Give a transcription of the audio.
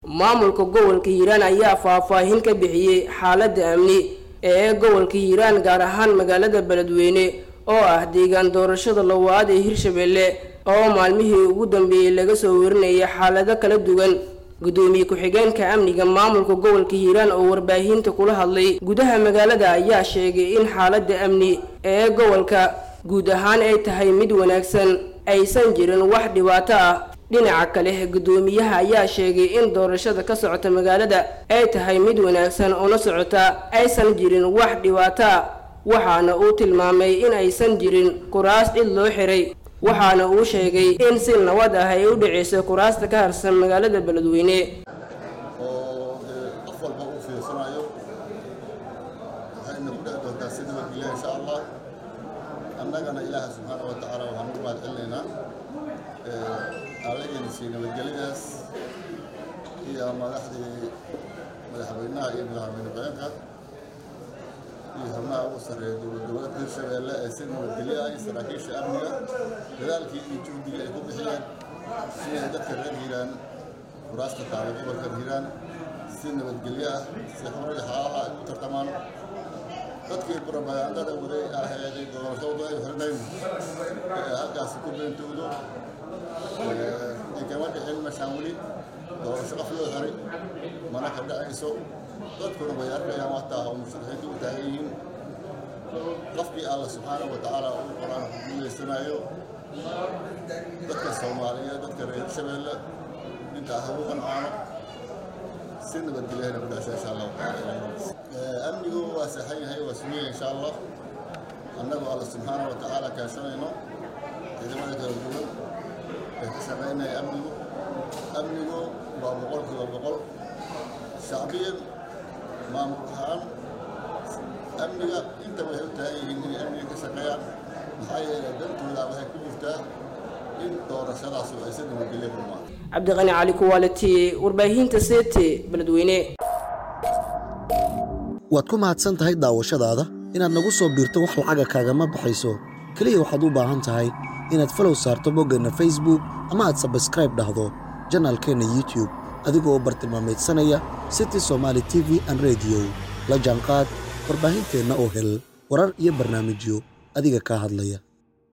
maamulka gobolka hiiraan ayaa faahfaahin ka bixiyey xaaladda amni ee gobolka hiiraan gaar ahaan magaalada beledweyne oo ah deegaan doorashada lawaad ee hirshabelle oo maalmihii ugu dambeeyey laga soo warinayay xaalado kala duwan gudoomiye ku-xigeenka amniga maamulka gobolka hiiraan oo warbaahinta kula hadlay gudaha magaalada ayaa sheegay in xaaladda amni ee gobolka guud ahaan ay tahay mid wanaagsan aysan jirin wax dhibaato ah dhinaca kale gudoomiyaha ayaa sheegay in doorashada ka socota magaalada ay tahay mid wanaagsan una socota aysan jirin wax dhibaato ah waxaana uu tilmaamay in aysan jirin kuraas cid loo xiray waxaana uu sheegay in si nabad ah ay u dhiceyso kuraasta ka harsan magaalada beledweyne oo qof walba uu fiirsanayo waxayna ku dhex doontaa si nabadgelya insha allah annagana ilaaha subxaana wa tacaala waxaan ugu mahad celinaynaa allageena sii nabadgelyadaas iyo madaxdii madaxweynaha iyo madaxweyne ku-xigeenka iyo xubnaha ugu sarreeya dowlad goboleedka hirshabeelle ee si nabadgelyo ah iyo saraakiisha amniga dadaalkii iyo juhdiga ay ku bixiyeen si ay dadka reer hiiraan kuraasta taala gobolka hiiraan si nabadgelyo ah si xor iyo xalaal ah ay u tartamaan dadkii propagandada waday aheeday doorashadu ay xirnayn ee halkaasi ku beentoodo ay kama dhicin meeshaan weli doorasho qof loo xiray mana ka dhacayso dadkuna way arkayaan wataa oo musharaxiintu u taagan yihiin qofkii alla subxaana wa tacaala uu qoraan ku guuleysanayo dadka soomaaliyeed dadka reer shabeelle intaa ha ugu qancaano si nabadgelyahana ku dhasha insha allahu tacaala amnigu waa saxan yahay waa sugaya insha allah annagoo alla subxaana wa tacaala kaashanayno ciidamada kala duwan ee ka shaqaynaya amnigu amnigu waa boqolkiiba boqol shacbiyan maamul ahaan amniga inta waxay u taagan yihiin inay amniga ka shaqeeyaan maxaa yeelay dantooda waxay ku jirtaa in doorashadaas ay si nabadgelyo kulmaan cabdiqani cali kuwaaliti warbaahinta seete beledweyne waad ku mahadsan tahay daawashadaada inaad nagu soo biirto wax lacaga kaagama baxayso keliya waxaad u baahan tahay inaad falow saarto boggeenna facebook ama aad sabskraib dhahdo janaalkeenna youtube adigoo bartilmaamaydsanaya city somaali t v an rediyo la jaanqaad warbaahinteenna oo hel warar iyo barnaamijyo adiga kaa hadlaya